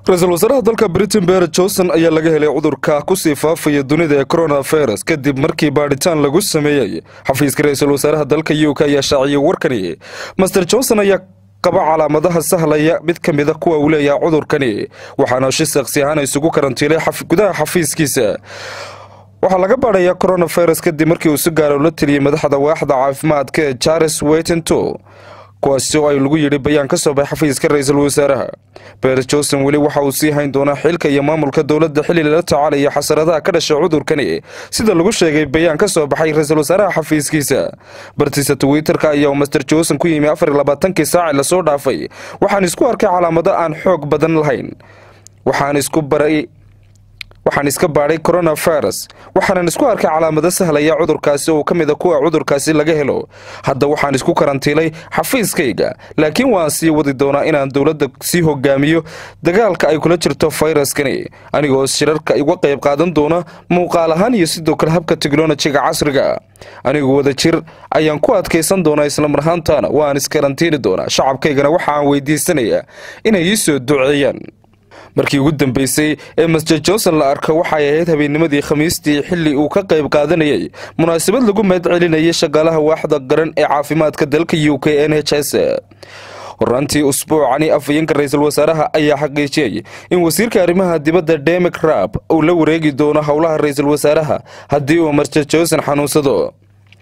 ra-iisul wasaaraha dalka britain ber johnson ayaa laga helay cudurka kusii faafaya dunida ee coronavirus kadib markii baadhitaan lagu sameeyey xafiiska ra-iisul wasaaraha dalka u k ayaa shaaciyey warkani master johnson ayaa qaba calaamadaha sahlaya mid ka mida kuwa uu leeyaha cudurkani waxaana shi saksi ahaan isugu karantiilay gudaha xafiiskiisa waxaa laga baadhayaa coronavirus kadib markii uu si gaara ula teliyey madaxda waaxda caafimaadka ee charles weytinto kuwaasi oo ay lagu yidhi bayaan ka soo baxay xafiiska ra-iisul wasaaraha beer johnson weli waxa uu sii hayn doonaa xilka iyo maamulka dowladda xilli lala tacaalaya xasaradaha ka dhasha cudurkani sida lagu sheegay bayaan ka soo baxay ra-iisul wasaaraha xafiiskiisa bartiisa twitterka ayaa master johnson ku yimi afar iyo labaatankii saaci lasoo dhaafay waxaan isku arkay calaamado aan xoog badan lahayn waxaan isku baray waxaan iska baadhay coronavirus waxaanan isku arkay calaamado sahlaya cudurkaasi oo ka mid a kuwa cudurkaasi laga helo hadda waxaan isku karantiilay xafiiskayga laakiin waan sii wadi doonaa inaan dowladda sii hogaamiyo dagaalka ay kula jirto fayraskani anigoo shirarka iga qayb qaadan doona muuqaal ahaan iyo sidoo kale habka teknolojiga casriga anigu wada jir ayaan ku adkaysan doonaa islamarhaantaana waan iskarantiini doonaa shacabkaygana waxaaan weydiisanayaa inay ii soo duceeyaan markii ugu dambeysay ee master johnson la arko waxay ahayd habeennimadii khamiistii xilli uu ka qayb qaadanayay munaasabad lagu mahad celinayay shaqaalaha waaxda qaran ee caafimaadka dalka u k n h s horaantii usbuucani afhayeenka ra-iisul wasaaraha ayaa xaqiijiyey in wasiirka arrimaha dibadda demek rab uu la wareegi doono howlaha ra-iisul wasaaraha haddii uu master johnson xanuunsado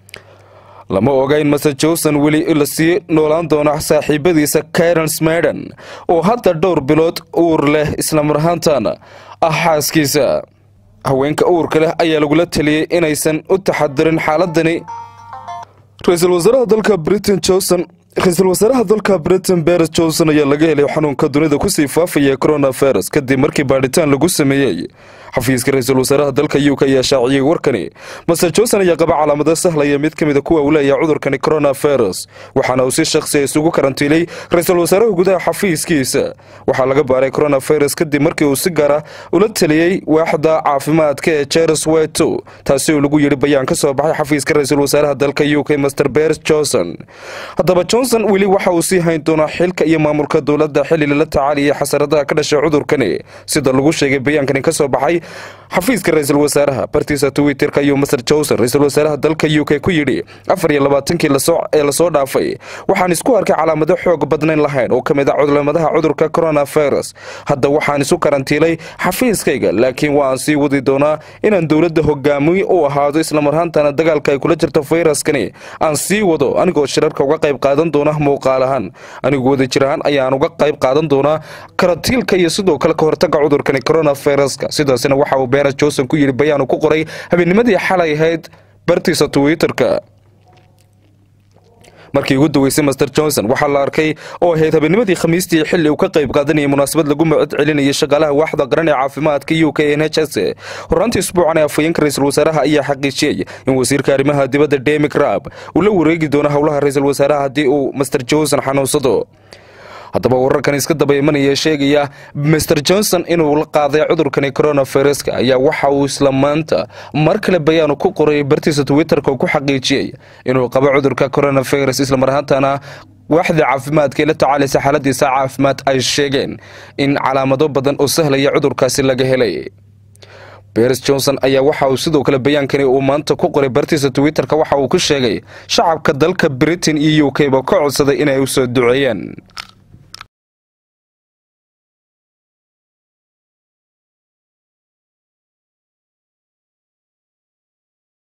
lama oga in master johnson weli la sii noolaan doono saaxiibadiisa karen smeden oo hadda dhowr bilood uur leh islamarhaantana ah xaaskiisa haweenka uurka leh ayaa lagula taliyey inaysan u taxadirin xaaladani ra-iisul wasaaraha dalka britain johnson ra-iisul wasaaraha dalka britain beres johnson ayaa laga helay xanuunka dunida kusii faafaya coronavirus kadib markii baadhitaan lagu sameeyey xafiiska ra-iisul wasaaraha dalka u k ayaa shaaciyey warkani master johnson ayaa qaba calaamado sahlaya mid ka mida kuwa uu leeyaha cudurkani coronavirus waxaana uu si shakhsiya isugu karantiilay ra-iisul wasaaraha gudaha xafiiskiisa waxaa laga baaray coronavirus kadib markii uu si gaara ula taliyey waaxda caafimaadka ee charles weto taasi oo lagu yidhi bayaan ka soo baxay xafiiska ra-iisul wasaaraha dalka u k master beres johnson haddaba johnson weli waxa uu sii hayn doonaa xilka iyo maamulka dowladda xilli lala tacaalaya xasaradaha ka dhasha cudurkani sida lagu sheegay bayaankani ka soo baxay xafiiska ra-iisul wasaaraha bartiisa twitterka ayuu master johnson ra-iisul wasaaraha dalka u k ku yidhi afar iyo labaatankii ee lasoo dhaafay waxaan isku arkay calaamado xoog badnayn lahayn oo ka mid a cudlamadaha cudurka coronavirus hadda waxaan isu karantiilay xafiiskayga laakiin waan sii wadi doonaa inaan dowladda hogaamiy u ahaado islamarhaantana dagaalka ay kula jirto fayraskani aan sii wado anigoo shirarka uga qayb qaadan doona muuqaal ahaan anigu wada jir ahaan ayaan uga qayb qaadan doonaa karantiilka iyo sidoo kale ka hortaga cudurkani coronaviruska sidaasina waxa uu beres johnson ku yidhi bayaan uu ku qoray habeennimadii xalay ahayd bartiisa twitterka markii ugu daweysay master johnson waxaa la arkay oo ahayd habeennimadii khamiistii xilli uu ka qayb qaadanayay munaasabad lagu macod celinayay shaqaalaha waaxda qaran ee caafimaadka u k n h s horaantii isbuucan ee afhayeenka ra-iisul wasaaraha ayaa xaqiijiyey in wasiirka arrimaha dibadda demek rab uu la wareegi doono howlaha ra-iisul wasaaraha haddii uu master johnson xanuunsado haddaba wararkan iska daba imanaya sheegaya master johnson inuu la qaaday cudurkani coronaviruska ayaa waxa uu isla maanta mar kale bayaanu ku qoray bartiisa twitterka oo ku xaqiijiyey inuu qabo cudurka coronavirus islamarhaantana waaxda caafimaadka ee la tacaalaysa xaaladiisa caafimaad ay sheegeen in calaamado badan oo sahlaya cudurkaasi laga helay beres johnson ayaa waxa uu sidoo kale bayaankani uu maanta ku qoray bartiisa twitterka waxa uu ku sheegay shacabka dalka britain iyo u k ba ka codsaday inay u soo duceeyaan